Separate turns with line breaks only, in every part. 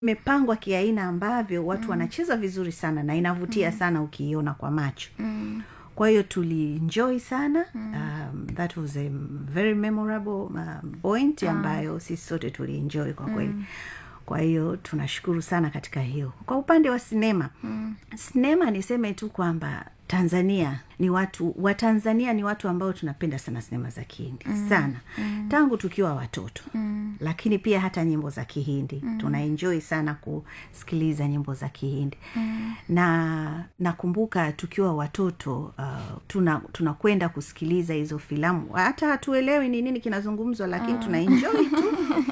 imepangwa kiaina ambavyo watu mm. wanacheza vizuri sana na inavutia mm. sana ukiiona kwa macho mm kwa hiyo tulienjoy sana mm. um, that was a very memorable um, point ah. ambayo sisi sote tulienjoy kwa kweli mm kwa hiyo tunashukuru sana katika hiyo kwa upande wa sinema mm. sinema niseme tu kwamba tanzania ni watu watanzania ni watu ambao tunapenda sana sinema za kihindi mm. sana mm. tangu tukiwa watoto mm. lakini pia hata nyimbo za kihindi mm. tunaenjoi sana kusikiliza nyimbo za kihindi mm. na nakumbuka tukiwa watoto uh, tunakwenda tuna kusikiliza hizo filamu hata hatuelewi ni nini kinazungumzwa lakini uh. tunaenjoi tu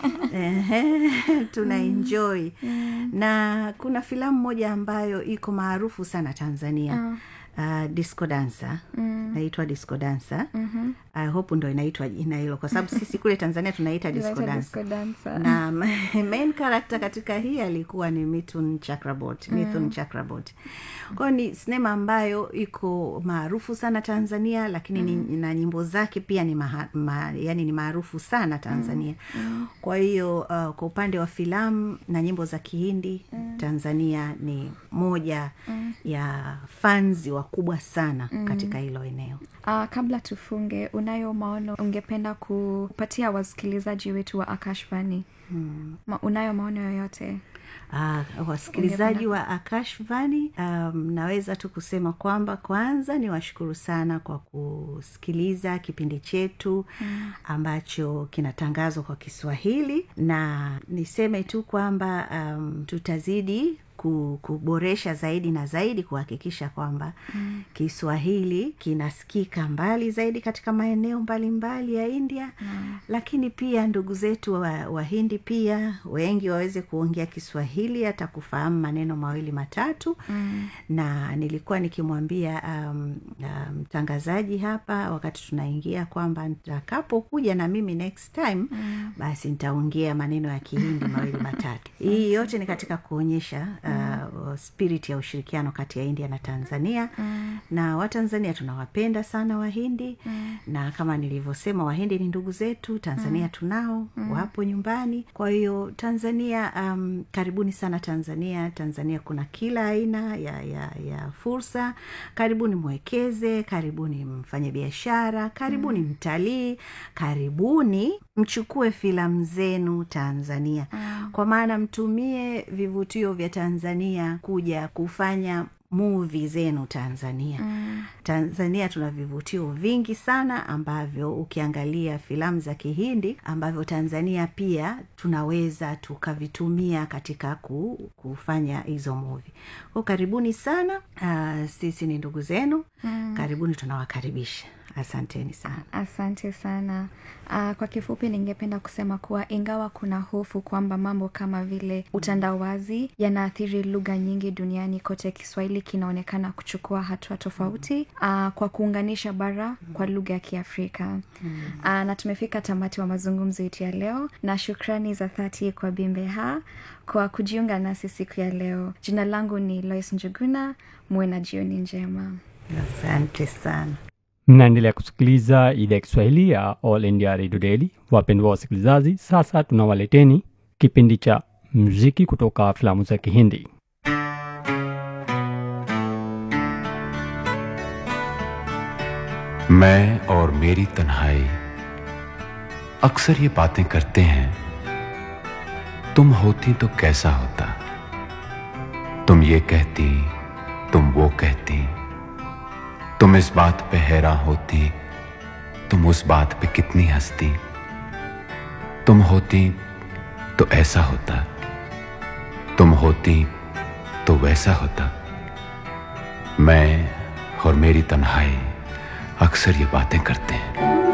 tunaenjoi mm. na kuna filamu moja ambayo iko maarufu sana tanzania uh uh, disco dansa mm. naitwa disco dansa mm-hmm. I hope ndo inaitwa jina hilo kwa sababu sisi kule tanzania tunaita disco dansa na main character katika hii alikuwa ni mitun chakrabot mm. mithun chakrabot kwayo ni sinema ambayo iko maarufu sana tanzania lakini mm. ni, na nyimbo zake pia ni maha, ma, yani ni maarufu sana tanzania mm. kwa hiyo uh, kwa upande wa filamu na nyimbo za kihindi mm. tanzania ni moja mm. ya fanzi wakubwa sana mm. katika hilo eneo
uh, kabla tufunge unayo maono ungependa kupatia wasikilizaji wetu wa akashvani hmm. Ma, unayo maono yoyote
Uh, wasikilizaji wa akashvani um, naweza tu kusema kwamba kwanza ni washukuru sana kwa kusikiliza kipindi chetu mm. ambacho kinatangazwa kwa kiswahili na niseme tu kwamba um, tutazidi kuboresha zaidi na zaidi kuhakikisha kwamba mm. kiswahili kinasikika mbali zaidi katika maeneo mbalimbali mbali ya india mm. lakini pia ndugu zetu wahindi wa pia wengi waweze kuongea kiswahili hata kufahamu maneno mawili matatu mm. na nilikuwa nikimwambia mtangazaji um, um, hapa wakati tunaingia kwamba nitakapokuja na mimi next time mm. basi nitaongea maneno ya kihindi mawili matatu hii yote ni katika kuonyesha uh, spirit ya ushirikiano kati ya india na tanzania mm. na watanzania tunawapenda sana wahindi mm. na kama nilivyosema wahindi ni ndugu zetu tanzania mm. tunao mm. wapo nyumbani kwa hiyo tanzania um, karibuni sana tanzania tanzania kuna kila aina ya, ya, ya fursa karibuni mwekeze karibuni mfanye biashara karibuni mm. mtalii karibuni mchukue filamu zenu tanzania mm. kwa maana mtumie vivutio vya tanzania kuja kufanya muvi zenu tanzania mm. tanzania tuna vivutio vingi sana ambavyo ukiangalia filamu za kihindi ambavyo tanzania pia tunaweza tukavitumia katika ku, kufanya hizo muvi ko karibuni sana uh, sisi ni ndugu zenu mm. karibuni tunawakaribisha asanteni sana
asante sana uh, kwa kifupi ningependa kusema kuwa ingawa kuna hofu kwamba mambo kama vile utandawazi yanaathiri lugha nyingi duniani kote kiswahili kinaonekana kuchukua hatua tofauti uh, kwa kuunganisha bara kwa lugha ya kiafrika uh, na tumefika tamati wa mazungumzo yetu ya leo na shukrani za dhati kwa bimbeha kwa kujiunga nasi siku ya leo jina langu ni lois njuguna muwe na jioni njema
asante sana
mnaendelea kusikiliza idhaa ya kiswahili ya all india radio daily wapendwa wasikilizaji sasa tunawaleteni kipindi cha mziki kutoka filamu za kihindi
मैं और मेरी तन्हाई अक्सर ये बातें करते हैं तुम होती तो कैसा होता तुम ये कहती तुम वो कहती तुम इस बात पे हैरान होती तुम उस बात पे कितनी हंसती तुम होती तो ऐसा होता तुम होती तो वैसा होता मैं और मेरी तन्हाई अक्सर ये बातें करते हैं